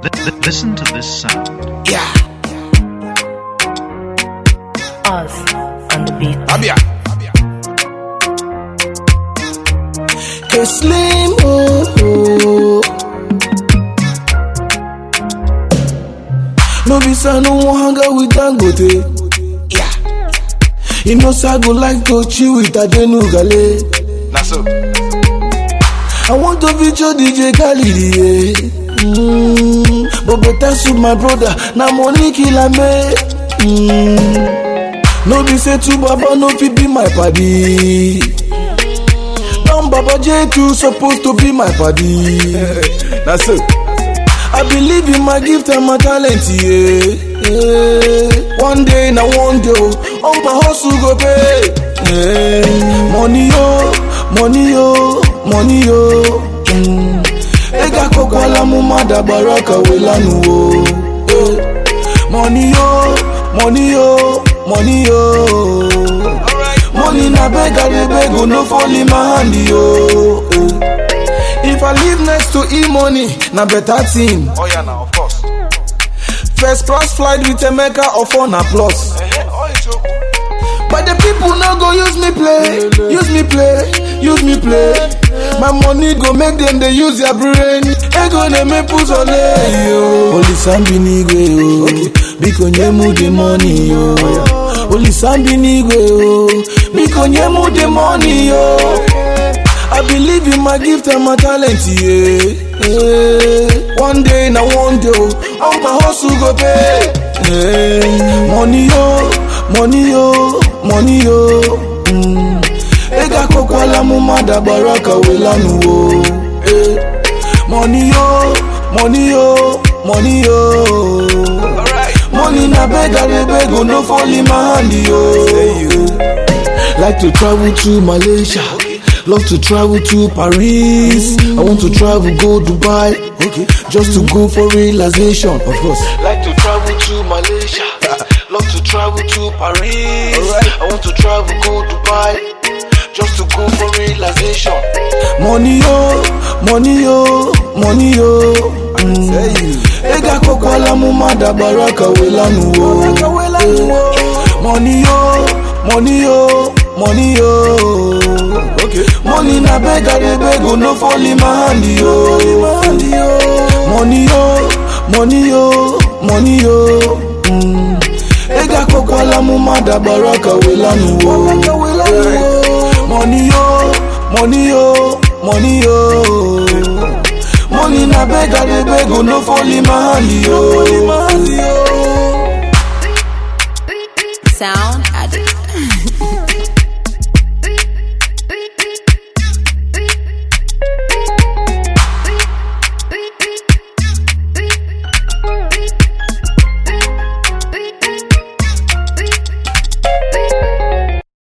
Li- li- listen to this sound. Yeah. Us on the beat. Abia. Hey Slim, oh, oh. No be say I no wan hang out with Dangote. Yeah. You know say I go like to chill with Adenugale. Na so. I want to feature DJ Khalid, yeah. Mm, but better suit my brother, na money kill am, eh. Mm. No be say two baba no fit be my paddy. Don Baba J2 supposed to be my paddy. Na so. I believe in my gift and my talent, yeah. yeah. One day, now one day, oh, all my hustle go pay. Yeah. Money, oh, money, oh, money, oh. Mm. Ega koko la mu mada baraka welanu, oh. Yeah. Money, oh, money, oh, money, oh. Money na beg, I dey beg, oh, no fall in my hand, oh. Yeah. If I live next to E-money, na better thing. Oh yeah, now of course. First class flight with Emeka or phone plus. Eh, oh it's so. But the people no go use me play, use me play, use me play. My money go make them they use their brain. Ego they make put on yo. Only sambi nigwe yo, biko nyemu the money yo. Only sambi nigwe yo, biko nyemu the money yo. I believe in my gift and my talent, yeah. yeah. One day, now one day, oh, all my hustle go pay. Yeah. Money, yo, money, yo, money, yo. Mm. Ega koko la mu mada baraka welanu, oh. Yeah. Money, yo, money, yo, money, yo. Alright. Money na beg, I dey beg, oh, no fall in my hand, yo. Like to travel to Malaysia. Love to travel to Paris. I want to travel, go Dubai. Okay. Just to go for realization. Of course. Like to travel to Malaysia. Love to travel to Paris. Alright. I want to travel, go Dubai. Just to go for realization. Money yo, money yo, money yo. Mm. Ega koko la mu mada baraka welanu wo. Eh. Money yo, money yo, money yo. Okay. Money na beg I dey beg oh, no fall in my hand yo. Money yo, money yo, money yo. Mm. Ega koko la mu mada baraka welanu wo. Eh. Money yo, money yo, money yo. Money na beg I dey beg oh, no fall in my hand yo. Sound